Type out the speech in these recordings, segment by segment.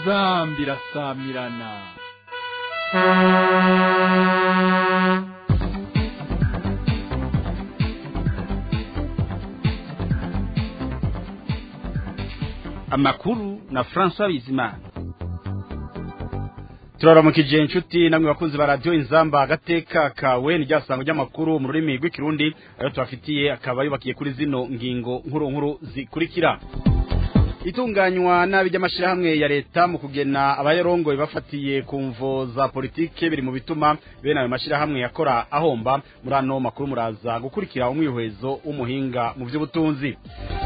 inzambi irasamirana amakuru na François Bizimana turaramukije inshuti namwe bakunzi ba radio inzamba agateka kawe ni ryasango ry'amakuru mu rurimi rw'ikirundi ayo tubafitiye akaba yubakiye kuri zino ngingo nkuru nkuru zikurikira itunganywa nabi ry'amashirahamwe ya leta mu kugena abayarongoye bafatiye ku mvo za politike biri mu bituma bene ayo mashirahamwe yakora ahomba muri ano makuru muraza gukurikira umwihwezo w'umuhinga mu by'ubutunzi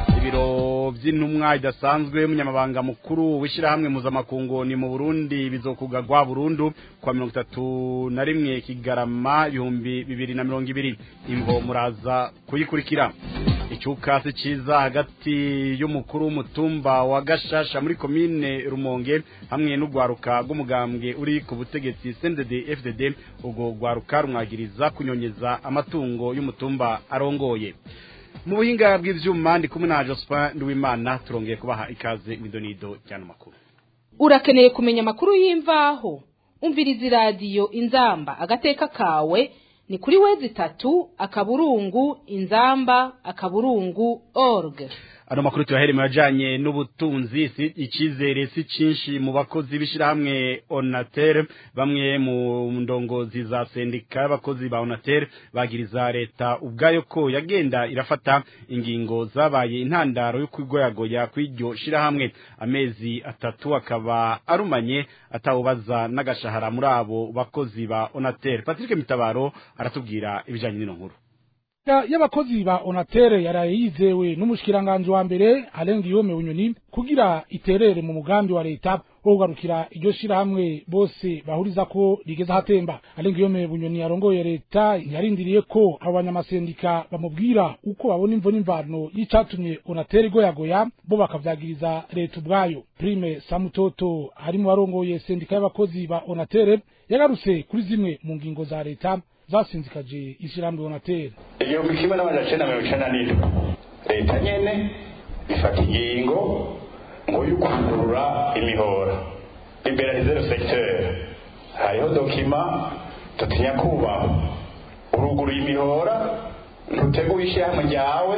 ibiro by'intumwa idasanzwe y'umunyamabanga mukuru w'ishyirahamwe mpuzamakungu ni mu burundi bizokugagwa burundu kwa mirongo itatu na rimwe kigarama ibihumbi bibiri na mirongo ibiri imvo muraza kuyikurikira icyuka si cyiza hagati y'umukuru w'umutumba wa gashasha muri komine rumonge hamwe n'urwaruka rw'umugambwe uri ku butegetsi cndd fdd ubwo rwaruka rumwagiriza kunyonyeza amatungo y'umutumba arongoye mu buhinga bw'ivyuma ndi kumwe na Jospin Nduwimana turongeye kubaha ikaze midonido cyane makuru urakeneye kumenya amakuru y'imvaho umviriza iradiyo inzamba agateka kawe ni kuri wezi tatu akaburungu inzamba akaburungu org ano makuru tuyahere mu yajanye n'ubutunzi si icizere si cinshi mu bakozi b'ishirahamwe Onatel bamwe mu ndongozi za sendika y'abakozi ba Onatel bagiriza leta ubwayo ko yagenda irafata ingingo zabaye intandaro yo kwigoyagoya kw'iryo shirahamwe amezi atatu akaba arumanye atawubaza n'agashahara muri abo bakozi ba Onatel Patrick Mitabaro aratubwira ibijanye n'ino nkuru y'abakozi ba onatere yaraye yizewe n'umushikiranganje wa mbere arenga iyome bunyoni kugira iterere mu mugambi wa leta wo kugarukira iryo shirahamwe bose bahuriza ko rigeze ahatemba arenga iyome bunyoni yarongoye leta yarindiriye ko abo banyamasendika bamubwira uko babona imvo n'imvano y'icatumye onatere igoyagoya bo bakavyagiriza leta ubwayo prime samutoto ari mu barongoye sendika y'abakozi ba onatere yagarutse kuri zimwe mu ngingo za leta zasinzikaje ishyirahamwe onateri igihumbi kimwe n'amajana icenda mirongo icenda n'indwi leta nyene ifata ingingo ngo y'ukugurura imihora liberalize le secteur hariho dokima tutinya kubaho uruguru imihora ntuteguye ishyirahamwe ryawe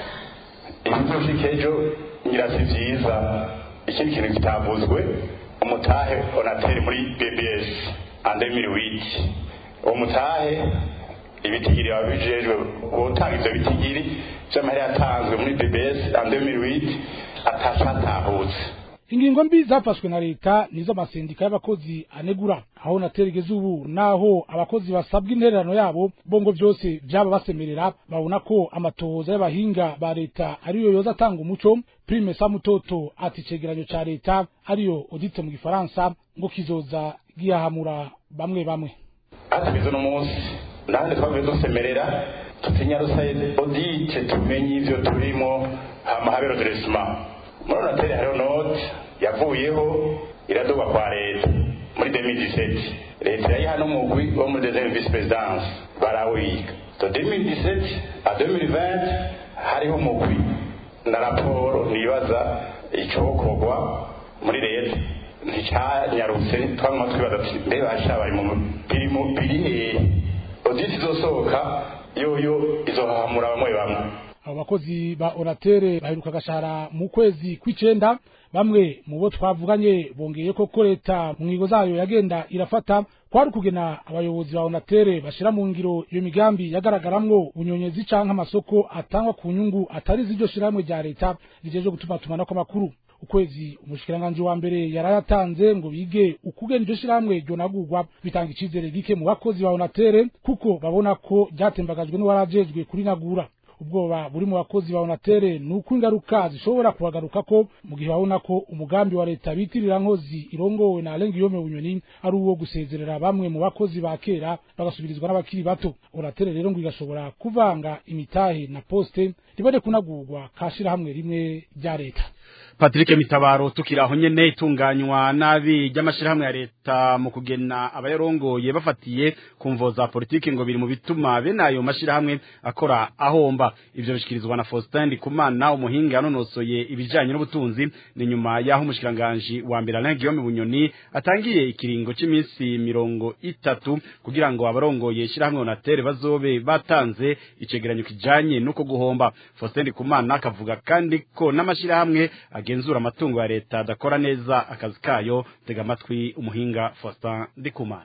ibizoshika ejo ngira si vyiza ikindi kintu kitavuzwe umutahe onateri muri bbs andemiri witi uwo mutahe ibitigiri babijejwe gutanga ivyo bitigiri vy'amahera yatanzwe muri bbs en 2008 atacatahutse ingingo mbi zafashwe na leta nizo amasendika y'abakozi anegura aho naterigeze ubu naho abakozi basabwa intererano yabo bongo vyose vyaba basemerera babona ko amatohoza y'abahinga ba leta ariyo yoza atanga umuco prime samutoto ati icegeranyo ca leta ariyo audite mu gifaransa ngo kizoza gihahamura bamwe bamwe hatubize uno munsi nande twavuye dusemerera tutinya rusaye odite tumenye ivyo turimo hama habe redressement muri onatere hariho note yavuyeho iradugwa kwa leta muri 2017 leta yayiha n'umugwi wo muri deuxième vice présidence barawiga de 2017 à 2020 hariho umugwi na raporo nibaza icokorwa muri leta nticyanyarutse twanywa twibaza ati mbe basha bari mu biri mu biri hehe oditi izosohoka yoyo izohahamura bamwe bamwe abo bakozi ba oratere baheruka agashahara mu kwezi kw'icenda bamwe mu bo twavuganye bongeye ko ko leta mu ngingo zayo yagenda irafata kwari ukugena abayobozi ba onatere bashira mu ngiro iyo migambi yagaragaramwo bunyonyezi canke amasoko atangwa ku nyungu atari z'iryo shirahamwe rya leta rijeje gutuma tumanako amakuru ukwezi umushikiranganje wa mbere yarayatanze ngo bige ukugena iryo shirahamwe ryonagurwa bitanga icizere gike mu bakozi ba onatere kuko babona ko ryatembagajwe n'uwarajejwe kurinagura ubwoba buri mu bakozi ba onatere ni uko ingaruka zishobora kubagaruka ko mu gihe babona ko umugambi wa leta bitirira nkozi irongowe na arenga iyome bunyoni ari uwo gusezerera bamwe mu bakozi ba kera bagasubirizwa n'abakiri bato onatere rero ngo igashobora kuvanga imitahe na poste ribone kunagurwa kashira hamwe rimwe rya leta Patrick Mitabaro tukiraho nyene itunganywa nabi ry'amashirahamwe ya leta mu kugena abayarongoye bafatiye kumvo za politiki ngo biri mu bituma bene ayo mashirahamwe akora ahomba ivyo bishikirizwa na Faustin Ndikumana umuhinga yanonosoye ibijanye n'ubutunzi ni nyuma yaho umushikiranganje wa mbere Alain Guillaume Bunyoni atangiye ikiringo c'imisi mirongo itatu kugira ngo abarongoye shirahamwe Onatere bazobe batanze icegeranyo kijanye nuko guhomba Faustin Ndikumana akavuga kandi ko n'amashirahamwe agenzura amatungo ya leta adakora neza akazi kayo tega amatwi umuhinga Faustin Ndikumana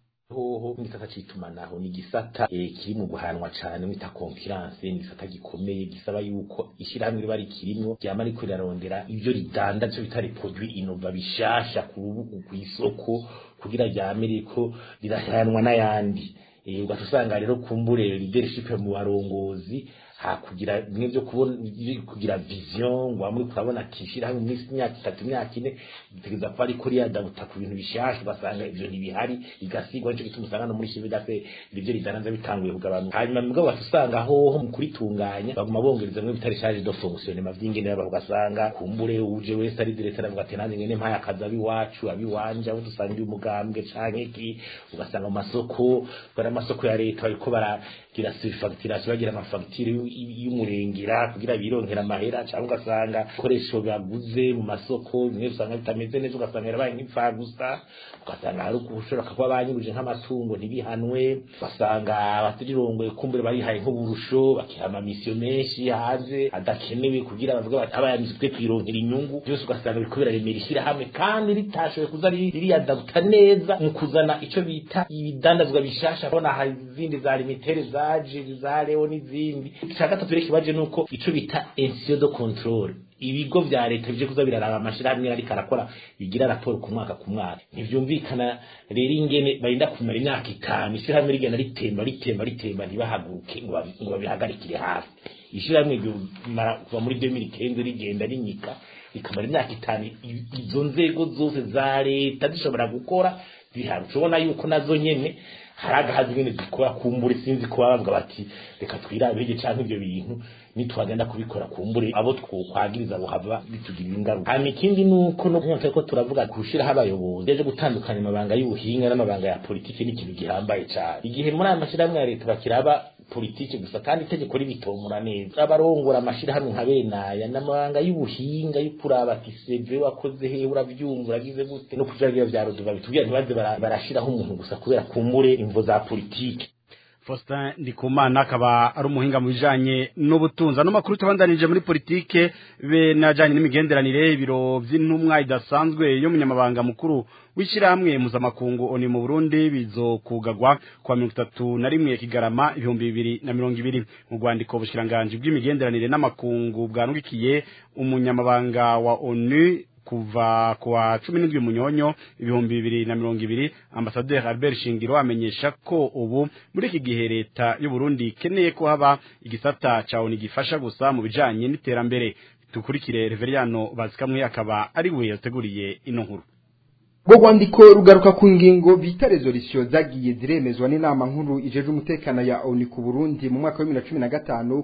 hoho ngisata citumanaho ni gisata eh, kiri mu guhanwa cane mwita concurrence ni gisata gikomeye gisaba yuko ishirahamwe riba rikirimwo ryama riko rirarondera ivyo ridandaje bitari produit innova bishasha ku rubugu kw'isoko kugira ryame riko rirahanwa n'ayandi eh, ugaca usanga rero kumbure leadership mu barongozi hakugira bimwe byo kubona kugira vision ngo amwe kurabona kishira hamwe iminsi imyaka itatu imyaka ine bitegeza kuba ariko riyadabuta ku bintu bishasha ugasanga ivyo ntibihari igasigwa nico gituma usanga no muri shibe dafe ibyo ridananza bitanguye kugabanuka hanyuma mugabo bati usanga hoho mu kuritunganya baguma bongereza mwe bitari charge de fonction ma vyingene baba ugasanga kumbure uje wese ari directeur avuga ati nanjye ngene mpaya akazi abiwacu abiwanje abo dusanga uyu mugambwe canke ki ugasanga mu masoko bari amasoko ya leta bariko baragira surfacturation bagira amafacture y'umurengera kugira bironkera amahera cyangwa ugasanga ibikoresho baguze mu masoko bimwe usanga bitameze neza ugasanga yarabaye nk'ipfa gusa ugasanga hari ushobora kuba banyuruje nk'amatungo ntibihanwe ugasanga abatirirongoye kumbure barihaye nk'uburusho bakihama misiyo menshi hanze adakenewe kugira bavuga bati abayamizi twe twironkera inyungu byose ugasanga biriko biraremera ishyirahamwe kandi ritashoboye kuza ririyadabuta neza mu kuzana ico bita ibidandazwa bishasha bona hari izindi za limitere zaje za leo n'izindi icya gatatu rero kibaje nuko ico bita ensio de control ibigo vya leta bije kuza biraraba amashirahamwe ariko arakora bigira raporo ku mwaka ku mwaka ntivyumvikana rero ingene barinda kumara imyaka itanu ishirahamwe rigenda ritemba ritemba ritemba ntibahaguruke ngo babi- ngo babihagarikire hafi ishirahamwe ryomara kuva muri 2015 rigenda rinyika rikamara imyaka itanu i- izo nzego zose za leta zishobora gukora zihari ushobona yuko nazo nyene hari agahazi nyene zikora kumbure sinzi ko bavuga bati reka twirabire canke ivyo bintu nitwagenda kubikora kumbure abo twokwagiriza buhava bitugirira ingaruka hama ikindi nuko no nkonse ko turavuga gushiraho abayobozi ejo gutandukanya amabanga y'ubuhinga n'amabanga ya politiki ni ikintu gihambaye cane igihe muri aya mashirahamwe ya leta bakiraba politiki gusa kandi itegeko ribitomura neza abarongora amashirahamwe nka benaya n'amabanga y'ubuhinga yo kuraba ati seve wakoze he uravyumva uragize gute no kuja bya vya roduva bitubwira ntibaze bara- barashiraho umuntu gusa kubera kumbure imvo za politiki Faustin Ndikumana akaba ari umuhinga mu bijanye n'ubutunzi ano makuru tubandanije muri politike be najanye n'imigenderanire ibiro vy'intumwa idasanzwe yo munyamabanga mukuru w'ishirahamwe mpuzamakungu oni mu Burundi bizokugagwa kwa mirongo itatu na rimwe kigarama ibihumbi bibiri na mirongo ibiri mu rwandiko ubushikiranganji bw'imigenderanire n'amakungu bwanwikiye umunyamabanga wa ONU kuva kwa cumi n'indwi munyonyo ibihumbi bibiri na mirongo ibiri ambasaderi albert shingiro amenyesha ko ubu muri iki gihe leta y'u Burundi ikeneye ko haba igisata ca oni gifasha gusa mu bijanye n'iterambere dukurikire reveriyano bazikamwe akaba ari we yateguriye ino nkuru Rwo rwandiko rugaruka ku ngingo bita resolution zagiye ziremezwa n'inama nkuru ijeje umutekano ya ONU ku Burundi mu mwaka wa 2015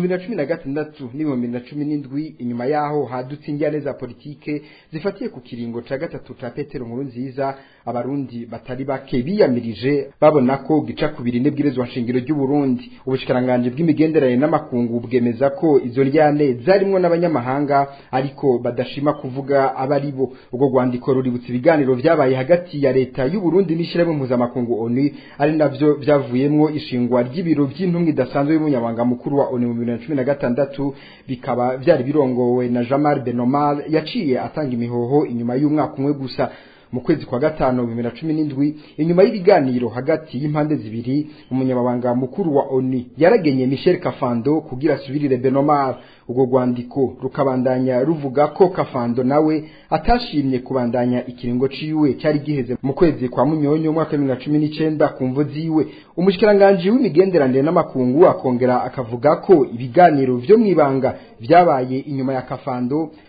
2016 n'ibihumbi 2017 inyuma yaho hadutse injyane za politike zifatiye ku kiringo ca gatatu ca Petero nkuru nziza abarundi batari bake biyamirije babona ko gica kubiri n'ibwirizwa nshingiro ry'u Burundi ubushikiranganje bw'imigenderanire n'amakungu bwemeza ko izo njyane zarimwo n'abanyamahanga ariko badashima kuvuga abari bo ubwo rwandiko ruributsa ibiganiro vyabaye hagati ya leta y'u Burundi n'ishirahamwe mpuzamakungu ONU ari navyo vyavuyemwo ishingwa ry'ibiro vy'intumwa idasanzwe y'umunyamabanga mukuru wa ONU mu 2016 bikaba vyari birongowe na Jamal Benomal yaciye atanga imihoho inyuma y'umwaka umwe gusa mu kwezi kwa gatano bibiri na cumi n'indwi inyuma y'ibiganiro hagati y'impande zibiri umunyamabanga mukuru wa ONU yaragenye Michel Kafando kugira asubirire Benomar ubwo rwandiko rukabandanya ruvuga ko Kafando nawe atashimye kubandanya ikiringo ciwe cyari giheze mu kwezi kwa munyonyo mwaka wa 2019 ku mvo ziwe umushikiranganje w'imigenderanire n'amakungu akongera akavuga ko ibiganiro vyo mwibanga vyabaye inyuma ya Kafando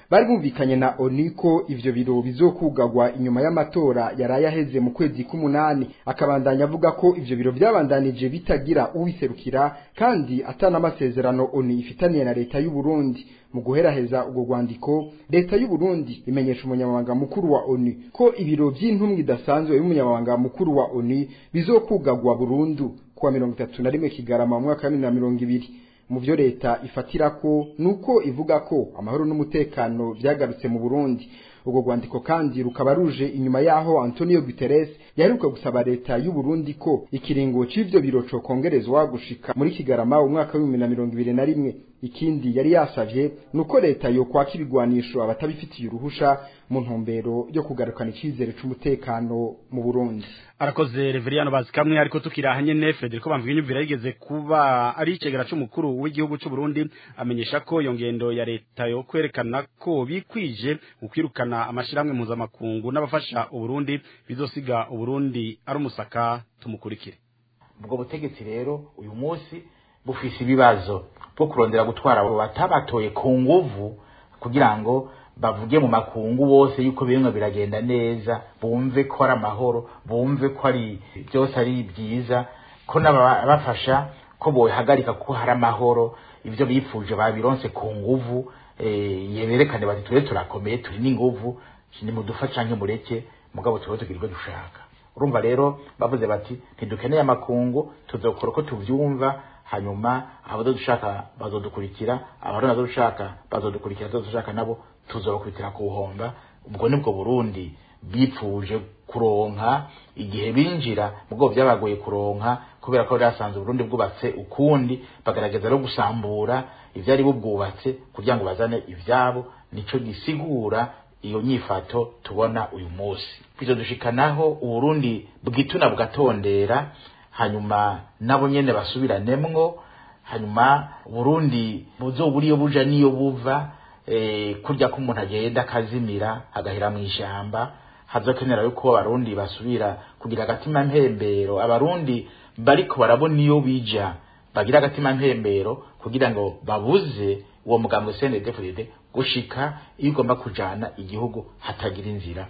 bari bumvikanye na ONU ko ivyo biro bizokugagwa inyuma y'amatora yaraye aheze mu kwezi k'umunani akabandanya avuga ko ivyo biro vyabandanije bitagira uwiserukira kandi atana amasezerano ONU ifitaniye na leta y'u Burundi mu guheraheza ubwo rwandiko leta y'u Burundi imenyesha umunyamabanga mukuru wa ONU ko ibiro by'intumwa idasanzwe y'umunyamabanga mukuru wa ONU bizokugagwa burundu kuwa mirongo itatu na rimwe Kigarama mu mwaka wa bibiri na mirongo ibiri mu byo leta ifatira ko nuko ivuga ko amahoro n'umutekano byagarutse mu Burundi ubwo rwandiko kandi rukaba ruje inyuma yaho Antonio Guterres yaheruka gusaba leta y'u Burundi ko ikiringo c'ivyo biro co kongerezwa gushika muri Kigarama umwaka wa 2021 ikindi yari yasavye nuko leta yo kwaka ibigwanisho abatabifitiye uruhusha mu ntumbero yo kugarukana icizere c'umutekano mu Burundi arakoze Reveriano bazikamwe ariko tukiraha nyene Federico bamvuga inyumvira yigeze kuba ari icegera c'umukuru w'igihugu c'u Burundi amenyesha ko iyo ngendo ya leta yo kwerekana ko bikwije ukwirukana amashirahamwe mpuzamakungu n'abafasha Uburundi bizosiga Uburundi ari umusaka tumukurikire ubwo butegetsi rero uyu munsi bufise ibibazo bwo kurondera gutwara abo batabatoye ku nguvu kugira ngo bavuge mu makungu bose yuko bimwe biragenda neza bumve ko ari amahoro bumve ko ari byose ari byiza ko n'abafasha ko bohagarika ko hari amahoro ibyo bifuje babironse ku nguvu yerekane bati tube turakomeye turi n'inguvu nimudufasha nk'umureke mugabo tube tugira ibyo dushaka urumva rero bavuze bati ntidukeneye amakungu tuzokora uko tuvyumva hanyuma abazodushaka bazodukurikira abarundi bazodushaka bazodukurikira abazodushaka nabo tuzobakurikira ku buhomba ubwo nibwo burundi bipfuje kuronka igihe binjira mubwo byabagoye kuronka kubera ko byasanze uburundi bwubatse ukundi bagaragaza no gusambura ivyari bubwubatse kugira ngo bazane ivyabo nico gisigura iyo nyifato tubona uyu munsi bizo dushikanaho uburundi bwituna bugatondera hanyuma nabo nyene basubiranemo hanyuma burundi buzoburiyo buja niyo buva eh, kurya ko umuntu agenda akazimira agahera mu ijamba hazokenera yuko abarundi basubira kugira agatima mpembero abarundi bariko barabona iyo bija bagira agatima mpembero kugira ngo babuze uwo mugambo CNDD-FDD gushika iyo ugomba kujana igihugu hatagira inzira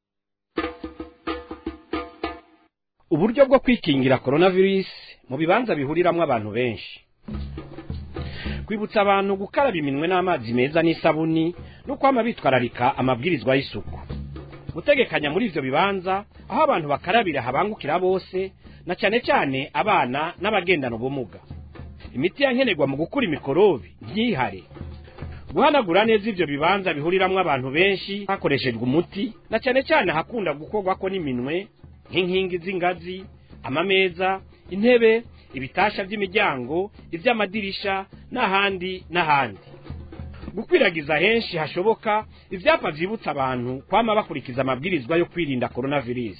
uburyo bwo kwikingira coronavirus mu bibanza bihuriramwo abantu benshi kwibutsa abantu gukaraba iminwe n'amazi meza n'isabuni no kwama bitwararika amabwirizwa y'isuku gutegekanya muri ivyo bibanza aho abantu bakarabira habangukira bose na cyane cyane abana n'abagendana ubumuga imiti yankenerwa mu gukura imikorobi ntihare guhanagura neza ivyo bibanza bihuriramwo abantu benshi hakoreshejwe umuti na cyane cyane hakunda gukorwako n'iminwe nk'inkingi z'ingazi amameza intebe ibitasha by'imiryango iby'amadirisha n'ahandi n'ahandi gukwiragiza henshi hashoboka ibyapa byibutsa abantu kwama bakurikiza amabwirizwa yo kwirinda coronavirus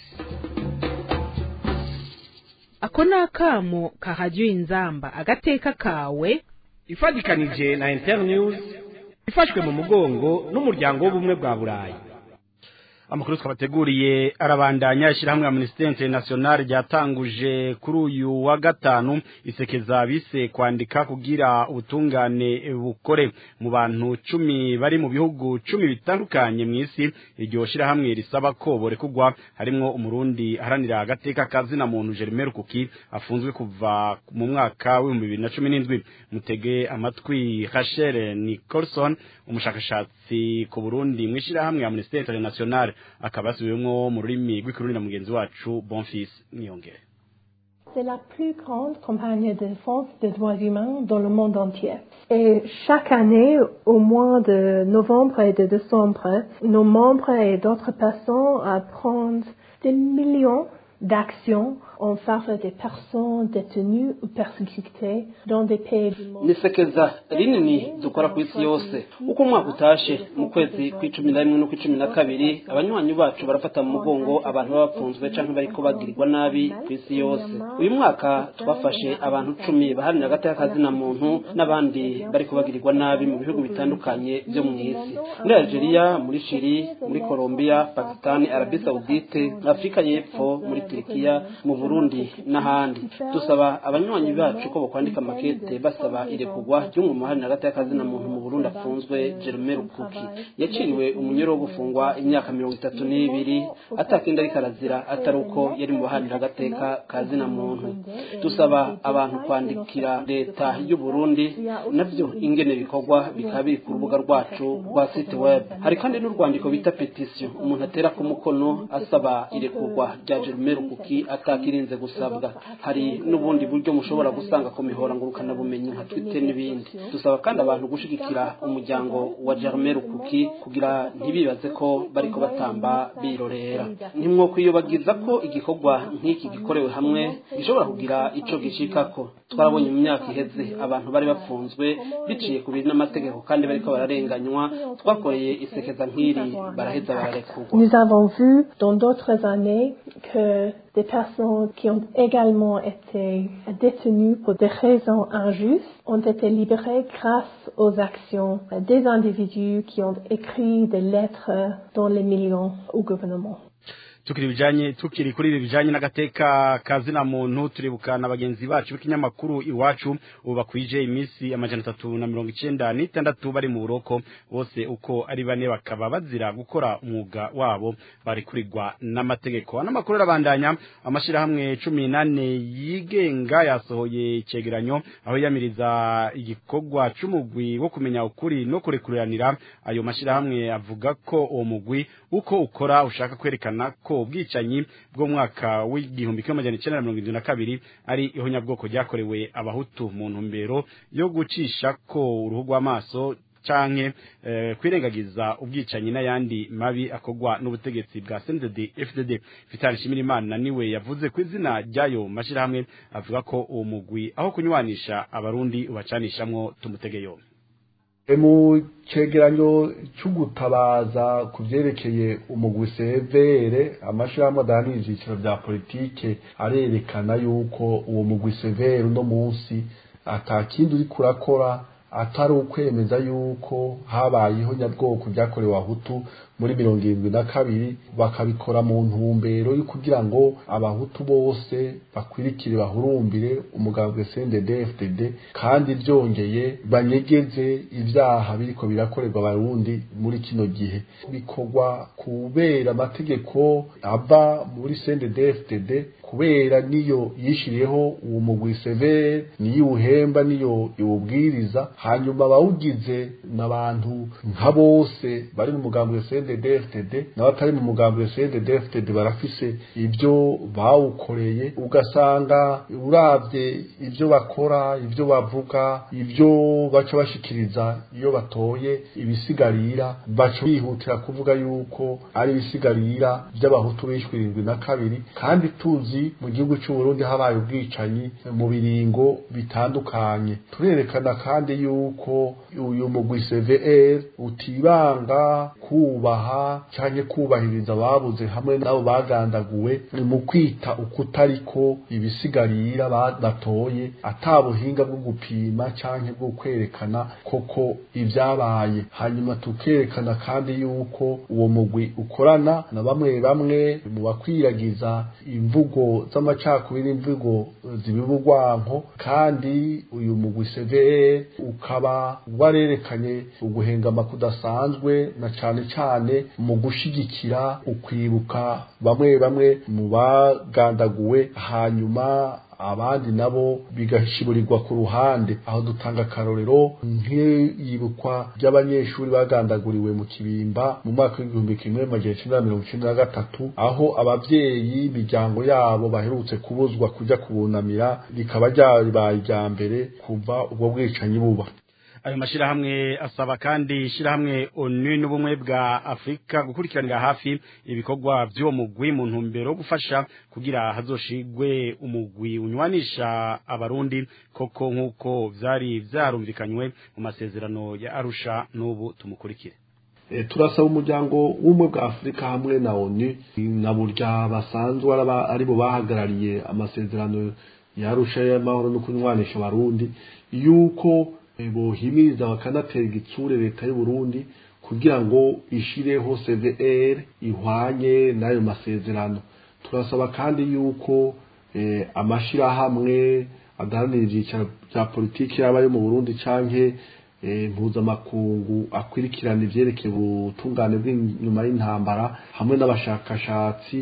ako ni akamo kahajya inzamba agateka kawe ifatikanije na internews ifashwe mu mugongo n'umuryango w'ubumwe bwa burayi amakuru twabateguriye arabandanya ishyirahamwe Amnesty International ryatanguje kuri uyu wa gatanu isekeza bise kwandika kugira ubutungane bukore mu bantu cumi bari mu bihugu cumi bitandukanye mu isi iryo shyirahamwe risaba ko borekugwa harimwo umurundi aharanira agateka kazina muntu Jeremy Rukuki afunzwe kuva mu mwaka w'ibihumbi bibiri na cumi n'indwi mutege amatwi Rachel Nicholson umushakashatsi ku Burundi mu ishyirahamwe Amnesty International akaba yasubiwemwo mu rurimi rw'ikirundi na mugenzi wacu Bonfils Niyongere C'est la plus grande campagne de défense des droits humains dans le monde entier. Et chaque année, au mois de novembre et de décembre, nos membres et d'autres personnes apprennent des millions d'actions en faveur des personnes détenues ou persécutées dans des pays du monde. nisekeza rinini dukora ku isi yose uko umwaka utashe mu kwezi kw'icumi na rimwe no kw'icumi na kabiri abanywanyi bacu barafata mu mugongo abantu baba bapfunzwe canke bariko bagirirwa nabi ku isi yose uyu mwaka twafashe abantu cumi baharanira agateka kazina muntu n'abandi bariko bagirirwa nabi mu bihugu bitandukanye vyo mu isi muri algeria muri shiri muri colombia pakistani arabi saudite afurika y'epfo muri turikiya mu burundi n'ahandi dusaba abanywanyi bacu ko bokwandika amakete basaba irekurwa ry'umwe mu mahari hagati y'akazina muntu mu burundi afunzwe jerome rukuki yaciriwe umunyoro wo gufungwa imyaka mirongo itatu n'ibiri atakindi ariko arazira atari uko yari mu bahanira agateka kazina muntu dusaba abantu kwandikira leta y'u Burundi navyo ingene bikorwa bikaba biri ku rubuga rwacu rwa site web hari kandi n'urwandiko bita petition umuntu atera ku mukono asaba irekurwa rya Jerome Rukuki atakirinze gusabwa hari n'ubundi buryo mushobora gusanga ku mihora ngurukana bumenyi nka Twitter n'ibindi dusaba kandi abantu gushigikira umuryango wa Jerome Rukuki kugira ntibibaze ko bariko batamba birorera ntimwokwiyobagiza ko igikorwa nk'iki gikorewe hamwe gishobora kugira ico gishikako twarabonye mu myaka iheze abantu bari bafunzwe biciye ku biri n'amategeko kandi bariko bararenganywa twakoreye isekeza nk'iri baraheza bararekurwa Nous avons vu dans d'autres années que des personnes qui ont également été détenues pour des raisons injustes ont été libérées grâce aux actions des individus qui ont écrit des lettres dans les millions au gouvernement. tukiri bijanye tukiri kuri ibi bijanye n'agateka kazina muntu turibukana bagenzi bacu b'ikinyamakuru iwacu ubu bakwije iminsi amajana atatu na mirongo icenda n'itandatu bari mu buroko bose uko ari bane bakaba bazira gukora umwuga wabo bari kurigwa n'amategeko n'amakuru arabandanya amashirahamwe cumi nane yigenga yasohoye icegeranyo aho yamiriza igikorwa c'umugwi wo kumenya ukuri no kurekuriranira ayo mashirahamwe avuga ko uwo mugwi uko ukora ushaka kwerekana ko ubwicanyi bwo mwaka w'igihumbi kimwe amajana icenda na mirongo irindwi na kabiri ari ihonyabwoko ryakorewe abahutu mu ntumbero yo gucisha ko uruhu rw'amaso canke eh, kwirengagiza ubwicanyi n'ayandi mabi akogwa n'ubutegetsi bwa CNDD FDD Vital Shimirimana niwe yavuze ku izina ryayo mashirahamwe avuga ko uwo mugwi aho kunywanisha abarundi ubacanishamwo tumutege yombi mu cegeranyo c'ugutabaza ku vyerekeye umugwi severe amashirahamwe adahana ivyiciro vya politike arerekana yuko uwo mugwi severe uno munsi ata kindi uriko urakora atari ukwemeza yuko habayeho nyabwoko ryakorewe abahutu muri mirongo irindwi na kabiri bakabikora mu ntumbero yo kugira ngo abahutu bose bakwirikire bahurumbire umugambwe CNDD-FDD kandi byongeye banyegeze ibyaha biriko birakorerwa abarundi muri kino gihe bikorwa kubera amategeko ava muri CNDD-FDD kubera niyo yishiriyeho uwo mugwi severe niyo iwuhemba niyo iwubwiriza hanyuma abawugize n'abantu nka bose bari mu mugambwe CNDD-FDD n'abatari mu mugambwe CNDD-FDD barafise ibyo bawukoreye ugasanga uravye ibyo bakora ibyo bavuga ibyo baca bashikiriza iyo batoye ibisigarira baca bihutira kuvuga yuko ari ibisigarira by'abahutu bishwe irindwi na kabiri kandi tuzi mu gihugu cy'u Burundi habaye ubwicanyi mu biringo bitandukanye turerekana kandi yuko uyu mugwi CVR utibanga kubaha cyane kubahiriza ababuze hamwe nabo bagandaguwe mu kwita ukutariko ibisigarira batoye atabuhinga bwo gupima cyane bwo kwerekana koko ibyabaye hanyuma tukerekana kandi yuko uwo mugwi ukorana na bamwe bamwe mu bakwiragiza imvugo z'amacakubiri imvugo zibibugwanko kandi uyu mugwi CVR ukaba warerekanye uguhengama kudasanzwe na cane cane mu gushigikira ukwibuka bamwe bamwe mu bagandaguwe hanyuma abandi nabo bigashiburirwa ku ruhande aho dutanga akarorero nk'iyibukwa ry'abanyeshuri bagandaguriwe mu kibimba mu mwaka w'igihumbi kimwe magana cyenda mirongo icyenda na gatatu aho abavyeyi imiryango yabo baherutse kubuzwa kuja kubunamira rikaba ryabaye irya mbere kuva ubwo bwicanyi buba ayo mashirahamwe asaba kandi ishirahamwe ONU n'ubumwe bwa Afrika gukurikiranira hafi ibikorwa by'uwo mugwi mu ntumbero gufasha kugira hazoshigwe umugwi unywanisha abarundi koko nk'uko vyari vyarumvikanywe mu masezerano ya Arusha n'ubu tumukurikire e, turasaba umuryango w'ubumwe bwa Afrika hamwe na ONU na burya basanzwe ari bo bahagarariye amasezerano ya Arusha y'amahoro no kunywanisha abarundi yuko bohimiriza bakanatera igitsure leta y'u Burundi kugira ngo ishireho CVR ihwanye n'ayo masezerano turasaba kandi yuko eh, amashirahamwe adaharanira ivyicaro vya politiki yaba yo mu burundi canke eh, mpuzamakungu akwirikirana ivyerekeye ubutungane bw'inyuma y'intambara hamwe n'abashakashatsi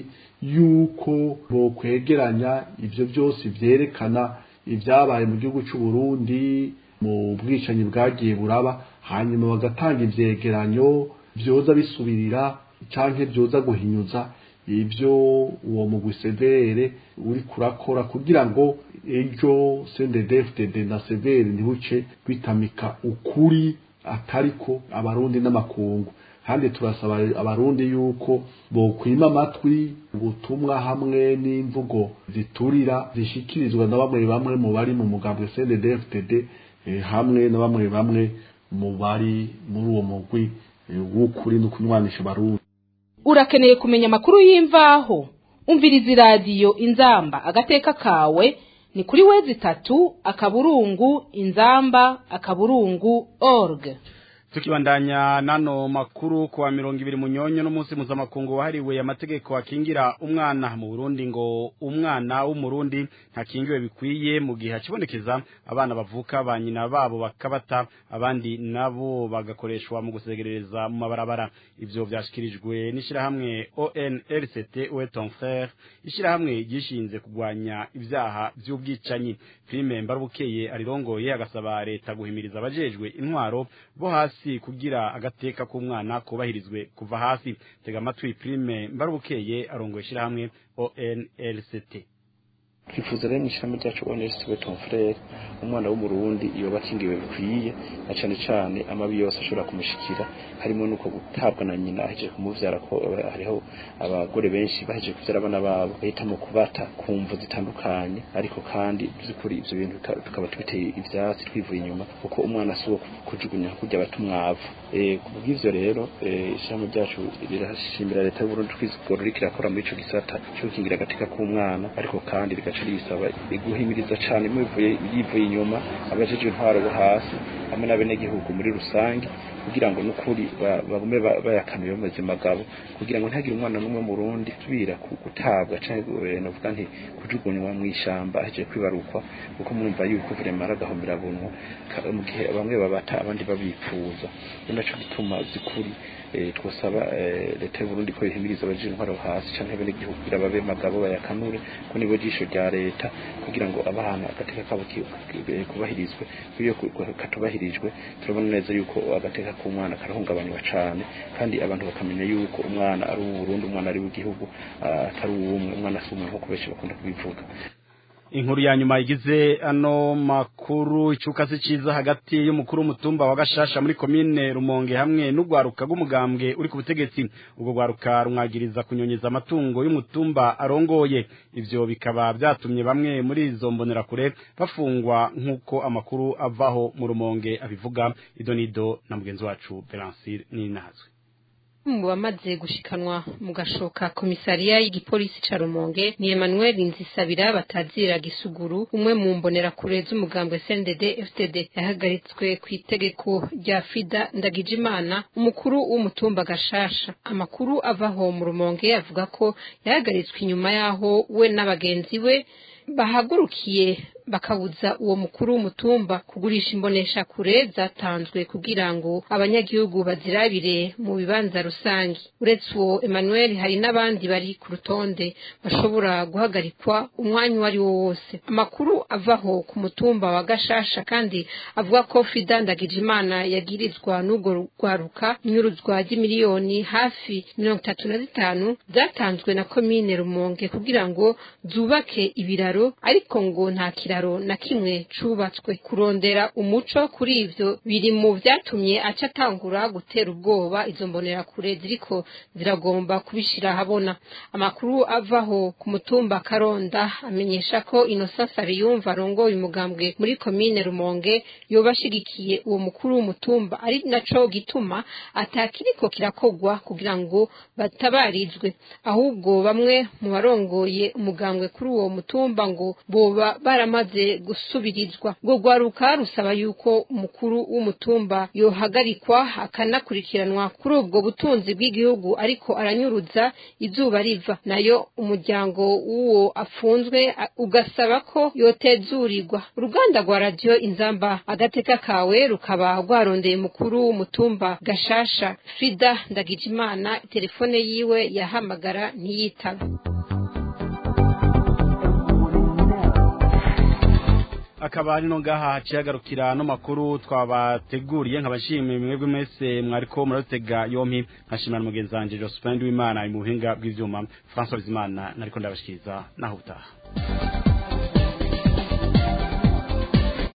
yuko bokwegeranya ivyo byose vyerekana ivyabaye mu gihugu c'u Burundi mu bwicanyi bwagiye buraba hanyuma bagatanga ivyegeranyo vyoza bisubirira canke vyoza guhinyuza ivyo uwo mugwi severe uri kurakora kugira ngo ejo CNDD-FDD na severe ntibuce bitamika ukuri atariko abarundi n'amakungu kandi turasaba abarundi yuko bokwima amatwi ubutumwa hamwe n'imvugo ziturira zishikirizwa na bamwe bamwe mu bari mu mugambwe CNDD-FDD eh, hamwe na bamwe bamwe mu bari muri uwo mugwi eh, w'ukuri no kunywanisha abarundi urakeneye kumenya amakuru y'imvaho umviriza iradiyo inzamba agateka kawe ni kuri wezi itatu akaburungu inzamba akaburungu org tukibandanya nano makuru kuwa mirongo ibiri munyonyo n'umunsi mpuzamakungu wahariwe amategeko akingira umwana mu Burundi ngo umwana w'umurundi ntakingiwe bikwiye mu gihe hakibonekeza abana bavuka ba nyina babo bakabata abandi nabo bagakoreshwa mu gusegerereza mu mabarabara ivyo vyashikirijwe n'ishirahamwe ONLCT Oe ton frère ishirahamwe ryishinze kugwanya ivyaha vy'ubwicanyi Prime Mbarubukeye arirongoye agasaba leta guhimiriza abajejwe intwaro bo hasi hasi kugira agateka k'umwana kubahirizwe kuva hasi tega amatwi prime mbarubukeye arongoye ishyirahamwe ONLCT twifuza rero mu ishyirahamwe ryacu ONLCT Beton Frere umwana w'umurundi yoba akingiwe bikwiye na cane cane amabi yose ashobora kumushikira harimo nuko gutabwa na nyina ahejeje kumuvyara ko hariho abagore benshi bahejeje kuvyara abana babo bahitamo kubata ku mvu zitandukanye ariko kandi by'ukuri ivyo bintu tukaba tubiteye ivyatsi twivuye inyuma kuko umwana si uwo kujugunya kurya batumwavu eh kubw'ivyo rero ishyirahamwe ryacu rirashimira leta y'u Burundi twizigoro riko irakora muri ico gisata cyo gukingira agateka k'umwana ariko kandi rigaca risaba guhimiriza cane muvuye yivuye inyuma abajeje intwaro bo hasi hamwe n'abenegihugu muri rusange kugira ngo nukuri bagume bayakanuye mu buzima bwabo kugira ngo ntihagire umwana n'umwe mu Burundi subira gutabwa canke novuga nti kujugunywa mu ishamba ahejeje kwibarukwa kuko murumva yuko vraiment aragahomera bunwa mu gihe bamwe babata abandi babipfuza naco gituma zikuri twosaba leta y'u Burundi ko ihimiriza abaje intwaro hasi canke bene igihugu kugira babe magabo bayakanure ko nibo jisho rya leta kugira ngo abana agateka kabo kubahirizwe iyo katubahirijwe turabona neza yuko agateka k'umwana karahungabanywa cane kandi abantu bakamenya yuko umwana ari uw'u Burundi umwana ari w'igihugu atari uw'umwe umwana si umwe nk'uko benshi bakunda kubivuga inkuru ya nyuma igize ano makuru icuka si ciza hagati y'umukuru w'umutumba wa Gashasha muri komine Rumonge hamwe n'ugwaruka rw'umugambwe uri ku butegetsi ubwo gwaruka rumwagiriza kunyonyeza amatungo y'umutumba arongoye ivyo bikaba vyatumye bamwe muri izo mbonerakure bafungwa nk'uko amakuru avaho mu Rumonge abivuga idonido na mugenzi wacu Belancir Ninazwe mu bamaze gushikanwa mu gashoka komisariya y'igipolisi ca Rumonge ni Emmanuel Nzisabira batazira gisuguru umwe mu mbonerakure z'umugambwe CNDD FTD yahagaritswe ku itegeko rya Fida Ndagijimana umukuru w'umutumba Gashasha amakuru avaho mu Rumonge avuga ko yahagaritswe inyuma yaho we n'abagenzi we bahagurukiye bakabuza uwo mukuru w'umutumba kugurisha imbonesha kure zatanzwe kugira ngo abanyagihugu bazirabire mu bibanza rusange uretse uwo Emmanuel hari n'abandi bari ku rutonde bashobora guhagarikwa umwanya uwo ari wo wose amakuru avaho ku mutumba wa Gashasha kandi avuga ko Fida Ndagijimana yagirizwa n'urwo rwaruka inyuruzwa ry'imiliyoni hafi mirongo itatu na zitanu zatanzwe na komine Rumonge kugira ngo zubake ibiraro ariko ngo nta kiraro na kimwe cubatswe kurondera umuco kuri ivyo biri mu vyatumye aca atangura gutera ubwoba izo mbonerakure ziriko ziragomba kubishira habona amakuru avaho ku mutumba Karonda amenyesha ko Innocent Sariyumva arongoye umugambwe muri komine Rumonge yobashigikiye uwo mukuru w'umutumba ari naco gituma atakiriko kirakogwa kugira ngo batabarizwe ahubwo bamwe mu barongoye umugambwe kuri uwo mutumba bivugwa ngo boba baramaze gusubirizwa ngo rwaruka rusaba yuko umukuru w'umutumba yohagarikwa akanakurikiranwa kuri ubwo butunzi bw'igihugu ariko aranyuruza izuba riva nayo umuryango w'uwo afunzwe ugasaba ko yotezurirwa uruganda rwa radiyo inzamba agateka kawe rukaba rwarondeye umukuru w'umutumba gashasha frida ndagijimana telefone yiwe yahamagara ntiyitabe akaba ari no ngaha haciye hagarukira no makuru twabateguriye nkabashimiye mwebwe mwese mwariko muratega yompi nkashimira mugenzi wanje Jospin Wimana mu buhinga bw'ivyuma François Bizimana nariko ndabashikiriza naho utaha